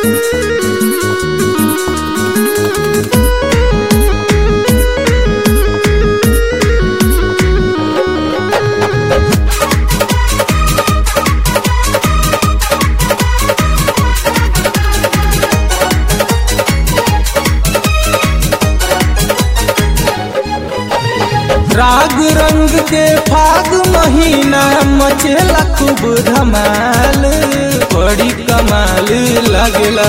राग रंग के फाग महीना मचेला खूब धमाल बड़ी कमाल लगला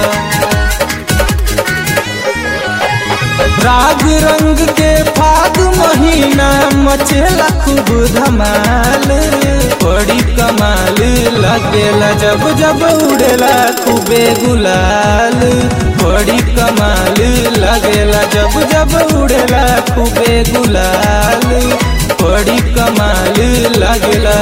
राग रंग के फाग महीना मचेला खूब धमाल बड़ी कमाल लगेला जब जब उड़ेला खूबे गुलाल बड़ी कमाल लगेला जब जब उड़ेला खूबे गुलाल बड़ी कमाल लगेला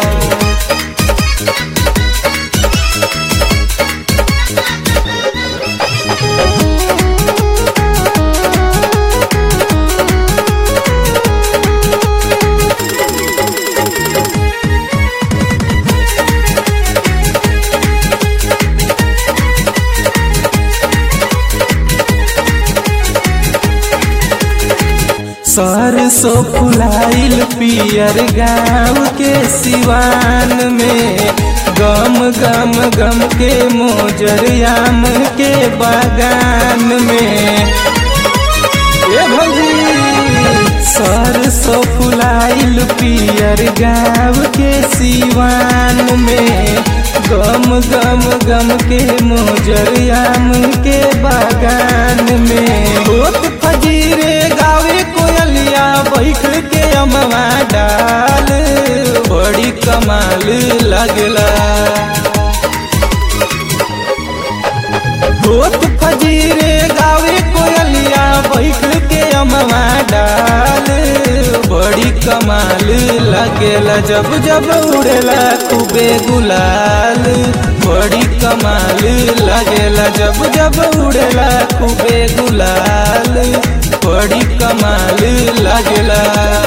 सरसो फुलाइल पियर गाँव के सिवान में गम गम गम के मोजरियाम के बागान में ए भौजी सरसो फुलाइल पियर गाँव के सिवान में गम गम गम के मोजरियाम के बागान में होत फजीरे गावे कोयलिया बैठ के अमवा डाल बड़ी कमाल लगला होत फजीरे गावे कोयलिया बैठ के अमवा डाल बड़ी कमाल लगेला जब जब उड़ेला खूबे गुलाल बड़ी कमाल लगेला जब जब उड़ेला खूबे गुलाल बड़ी कमाल लगेला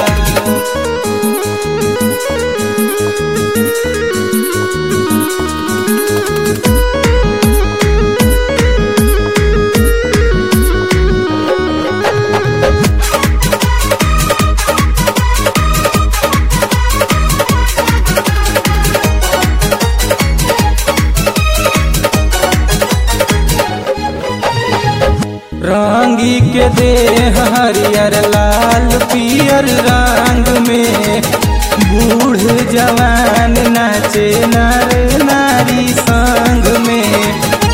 रंगी के देह हरियर लाल पियर रंग में बूढ़ जवान नाचे नर नारी संग में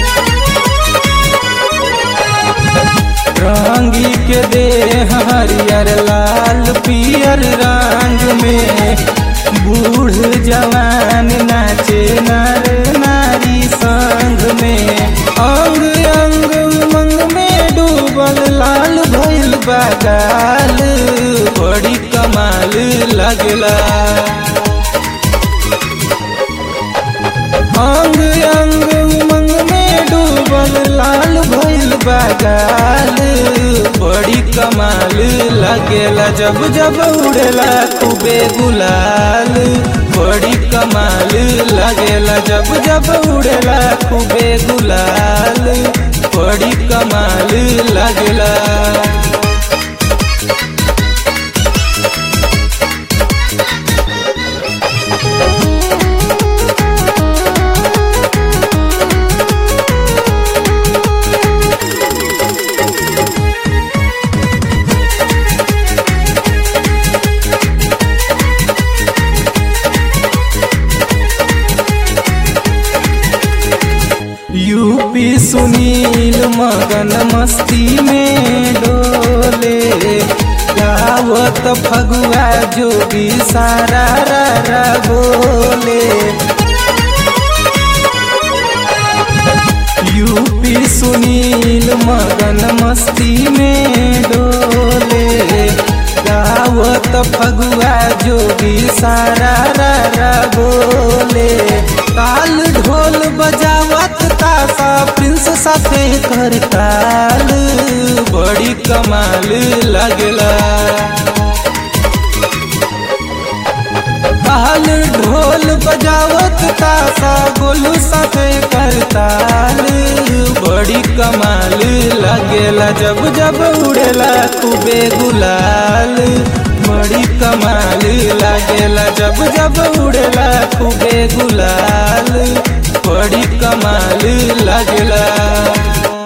रंगी के देह हरियर लाल पियर रंग में बूढ़ जवान नाचे नर नारी संग में अंग अंग उमंग में डूबल लाल भइल बगाल बड़ी कमाल लगला अंग अंग उमंग में डूबल लाल भइल बगाल बड़ी कमाल लगेला जब जब उड़ेला खूबे गुलाल बड़ी कमाल लगेला जब जब उड़ेला खूबे गुलाल बड़ी कमाल लगेला यूपी सुनील मगन मस्ती में डोले गावत फगुआ जोगी सारा रा रा बोले यूपी सुनील मगन मस्ती में डोले गावत फगुआ जोगी सारा रा रा बोले ताल ढोल बजावत तासा प्रिंस साथे कर ताल बड़ी कमाल लगला ताल ढोल बजावत तासा गोलू साथे कर ताल बड़ी कमाल लगेला जब जब उड़ेला खूबे गुलाल बड़ी कमाल लगेला जब जब उड़ेला खूबे गुलाल बड़ी कमाल लगेला